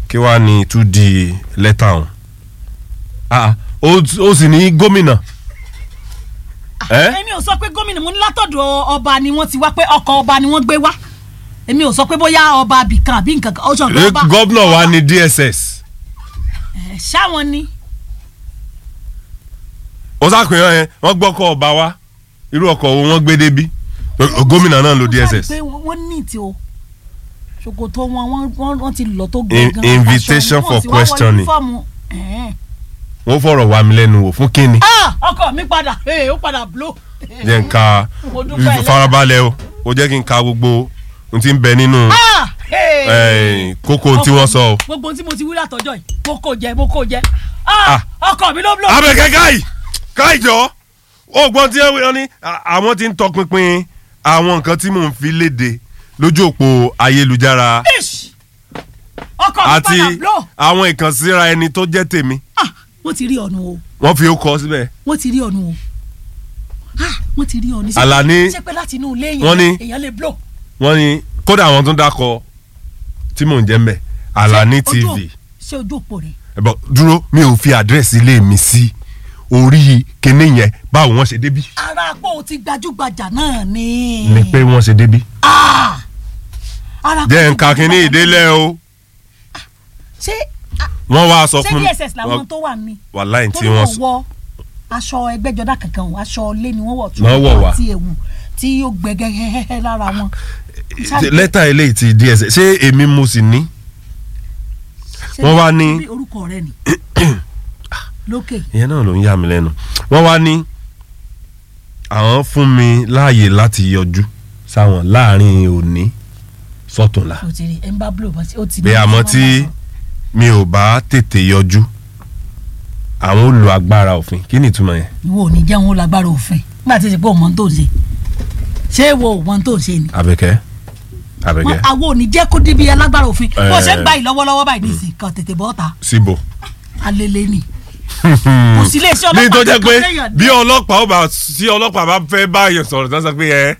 kí wàá ní tún di lẹ́tà ọ̀hún Ah, ó ó sì ní gómìnà ẹ́ èmi ò sọ pé gómìnà mo ní látọ̀dọ̀ ọba ni wọ́n ti wá pé ọkọ̀ ọba ni wọ́n gbé wá èmi ò sọ pé bóyá ọba abìkan àbí nǹkan kan ó sọ pé ọba gómìnà wa ní DSS ẹ̀, ṣáwọn ni ó sàpèyàn yẹn wọ́n gbọ́kọ̀ ọba wa irú ọkọ̀ wo wọ́n gbé débí gómìnà náà lo Ó sọ DSS pé wọ́n wọ́n ní tí o ṣòkòtò wọn wọ́n- wọ́n wọ́n ti lọ tó In- gan invitation for questioning. questioning. wọ́n fọ̀rọ̀ wá mi lẹ́nu wò fún kínni ọkọ mi padà ee, ó padà blow. jẹ́ n ka Mo dúpẹ́ farabalẹ̀ o ó jẹ́ kí n ka gbogbo ohun tí ń bẹ nínú Ah, hey. eh, kókó ohun tí wọ́n sọ o. gbogbo tí mo ti wí látọjọ́ yìí mo kò jẹ mo kò jẹ Ah, ọkọ mi ló blow. abẹ́kẹ́ káì káì jọ ó gbọ́n tí wọ́n ní à- àwọn tí ń tọpinpin àwọn nǹkan tí mò ń fi léde lójú òpó ayélujára Ish. ọkọ mi àti padà blow. àwọn ìkànsíra ẹni tó jẹ́ tèmi Ah, wọ́n ti rí ọ̀nù o wọ́n fi ó kọ síbẹ̀ wọ́n ti rí ọ̀nù o Ah, wọ́n ti rí ọ̀nù. Àlàní, ṣé pé láti inú ilé wọ́n ní- yẹn èèyàn lè blow. wọ́n ní kódà àwọn tó ń dákọ tí mò ń jẹ́ mbẹ̀ Alani Ṣé ojú- TV ṣé ojú òpó rẹ̀ ẹ̀bọ̀ dúró mi ò fi àdírẹ́sì ilé mi sí orí kinní yẹn báwo wọ́n ṣe débí ara pọ̀ ti gbajúgbajà náà ni. ni pé wọ́n ṣe débí Ah! ara pọ̀ jẹ́ ti nǹkan kínní gbajúgbajà ìdélẹ̀ o ṣé ah, wọ́n wá sọ ṣé fún dss làwọn tó wà ní. wàláì tí torí wọ́n wọ́n sọ wọ aṣọ ẹgbẹ́jọdá kankan o aṣọ ilé ni wọ́n wọ̀ tí Wọ́n wọ̀ wá. àti ewu tí yóò gbẹgẹ hẹhẹhẹ lára wọn. Ṣáà- lẹ́tà eléyìí ti DSS ṣé èmi mo sì ní ṣé wọ́n wá ní- bí orúkọ rẹ ni lókè ìyẹn náà ló ń yà mí lẹ́nu wọ́n wá ní àwọn fún mi láàyè láti yọjú sáwọn láàrin òní sọ́túnla o ti rí ẹ ń bá blow bá ó ti bí àmọ́ tí mi ò bá tètè yọjú àwọn ò lo agbára òfin kí ni ìtumọ̀ yẹn ìwọ ò ní jẹ́ òun lágbára òfin nígbà tí ó ti pé òun tó ń ṣe ṣé ìwọ òun tó ń ṣe ni Àbẹ̀kẹ́ Àbẹ̀kẹ́ wọn àwọn ò ní jẹ́ kó débi alágbára òfin bó Eh. ṣe ń gbà yìí lọ́wọ́lọ́wọ́ báyìí nísìnyí kan tètè bọ́ ta síbò. alele ni kò sí iléeṣẹ́ ní tó ọlọ́pàá jẹ́ pé kankan téèyàn bí ọlọ́pàá ó bá tí ọlọ́pàá bá fẹ́ báyọ̀ sọ̀rọ̀ tán sọ pé ẹ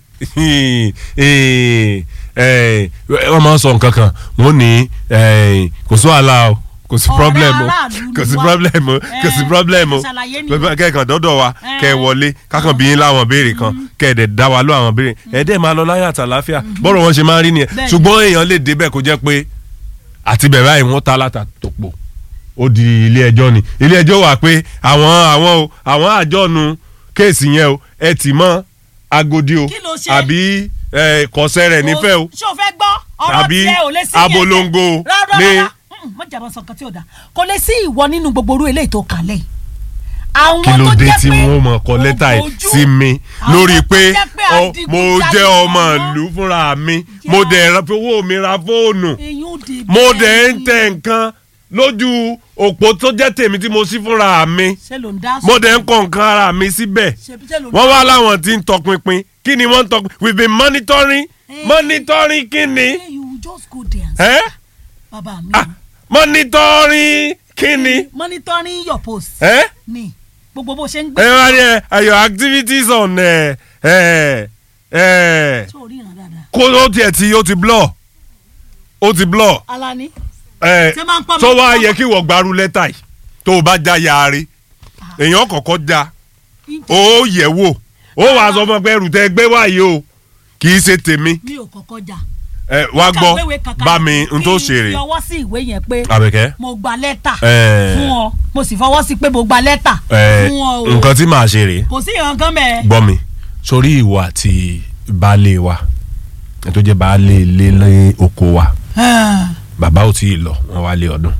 ẹ wọ́n máa ń sọ nǹkan kan wọ́n ní ẹ, kò sí wàhálà o kò sí Ọ̀rẹ́ problem o aráàlú ni kò sí wá. problem o kò sí Eh, problem o ṣàlàyé ni. Pé- kẹ́kàn dọ́dọ̀ wa Eh. kẹ́ ẹ wọlé kákan bí yín láwọn béèrè kan kẹ́ ẹ dẹ̀ dá wa lọ àwọn béèrè ẹ dẹ̀ máa lọ láyé àtàláfíà bọ́rọ̀ wọn ṣe máa ń rí nìyẹn Bẹ́ẹ̀ni. ṣùgbọ́n èèyàn lè débẹ̀ kó jẹ́ pé àti bẹ̀rẹ̀ àì wọ́n ta láta tó pọ̀ ó di ilé ẹjọ́ ni ilé ẹjọ́ wà pé àwọn àwọn o àwọn àjọnu kéèsì yẹn o ẹ tì mọ́ agodi o Kí ló ṣe? àbí ẹ, kọ̀sẹ́ rẹ̀ nífẹ̀ẹ́ o ṣé o fẹ́ gbọ́ ọ̀rọ̀ Tàbí tiẹ̀ ò lè sí abolongo yẹn rárá ní- rárá Mm, má jàmbá sọ nǹkan tí ò dáa kò lè sí ìwọ nínú gbogbo orú eléyìí tó kàlẹ̀ yìí àwọn kí ló tó dé jẹ́ tí pé wọ́n mọ̀ kọ lẹ́tà yìí ògbójú, sí mi àwọn lórí tó pé jẹ́ pé ọ- mo adigunjalè jẹ́ ọmọ làwọn. ìlú fúnra mi Yeah. mo dẹ̀ ra- owó mi ra fóònù èyí ò dé mo bẹ́ẹ̀ dẹ̀ ń ni. tẹ nǹkan lójú òpó tó jẹ́ tèmi tí mo sí fúnra mi ṣé ló ń dá mo dẹ̀ ń kọ nǹkan ara mi síbẹ̀ ṣe ṣé ló ń wọ́n dá wá láwọn tí ń tọpinpin kí ni wọ́n ń tọpinpin we been monitoring Eh. monitoring kí ni Hey, you just go there and say, Eh? bàbá mi Ah, monitoring kí ni monitoring your post Eh? ni gbogbo bó ṣe ń ẹ gbé wá ní ẹ your activities on ẹ ẹ ẹ tó rí ìràn dáadáa kó ó tiẹ̀ tí ó ti blọ̀ ó ti blọ̀ Alani ẹ Ṣé máa ń pa mí? tó wá yẹ kí wọ́n gbaru lẹ́tà yìí tó o bá já yaari èèyàn kọ̀ọ̀kan já ó yẹ̀ wò ó wàá sọ fún ọ pé ẹrù tẹ gbé wáyé o kì í ṣe tèmi mi ò kọ́kọ́ jà ẹ wá gbọ́ kàwéwé kankan bá mi n tó kí ṣe rè fi ọwọ́ sí ìwé yẹn pé Àbẹ̀kẹ́ mo gba lẹ́tà Eh. fún ọ mo sì fọwọ́ sí pé mo gba lẹ́tà ẹ fún ọ o nǹkan tí màá ṣe rèé kò sí ìrànkan mẹ́ẹ̀. gbọ́ mi sórí ìwọ àti baálé wa ẹ tó jẹ́ baálé ilé lé oko wa bàbá ò tí ì lọ wọn wá lé ọdún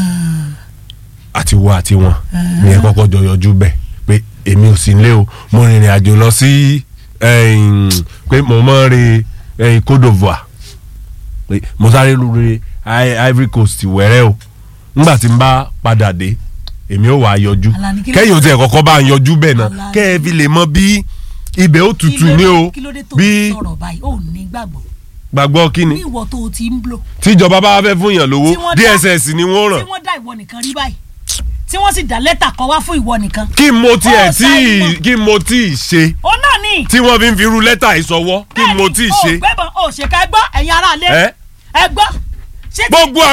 àti wo àti wọn ní ẹ kọ́kọ́ jọ yọjú bẹ̀ pé èmi ò sí nílé o mo rìnrìn àjò lọ sí ẹ̀yìn, pé mo mọ̀ re ẹ̀yìn Côte d'Ivoire pé mo sáré lórí Ivory Coast wẹ̀rẹ́ o nígbà tí n bá padà dé èmi ò wá yọjú Àlàní, kí ló kẹ́yìn ò dé? tiẹ̀ kọ́kọ́ bá ń yọjú bẹ́ẹ̀ náà Àlàní. kẹ́ ẹ fi lè mọ bí ibẹ̀ ó tutù ní o kí ló dé tó bí sọ̀rọ̀ báyìí ó ní gbàgbọ́ gbàgbọ́ kí ni ní ìwọ tó o ti ń blò tíjọba bá fẹ́ fún yàn lówó Tí wọ́n dá- DSS ni wọ́n tí ràn wọ́n dá ìwọ nìkan rí báyìí tí wọ́n sì dá lẹ́tà kan wá fún ìwọ nìkan. kí mo tiẹ̀ Ó tí ṣàì mọ̀. kí mo tí ì ṣe ó náà ní. tí wọ́n fi ń fi irú lẹ́tà ìsọwọ́ kí mo tí ì ṣe bẹ́ẹ̀ni o gbẹ́bọ̀n o ṣèkà ẹ gbọ́ ẹ̀yin aráalé ẹ́ ẹ gbọ́ ṣé tí- gbogbo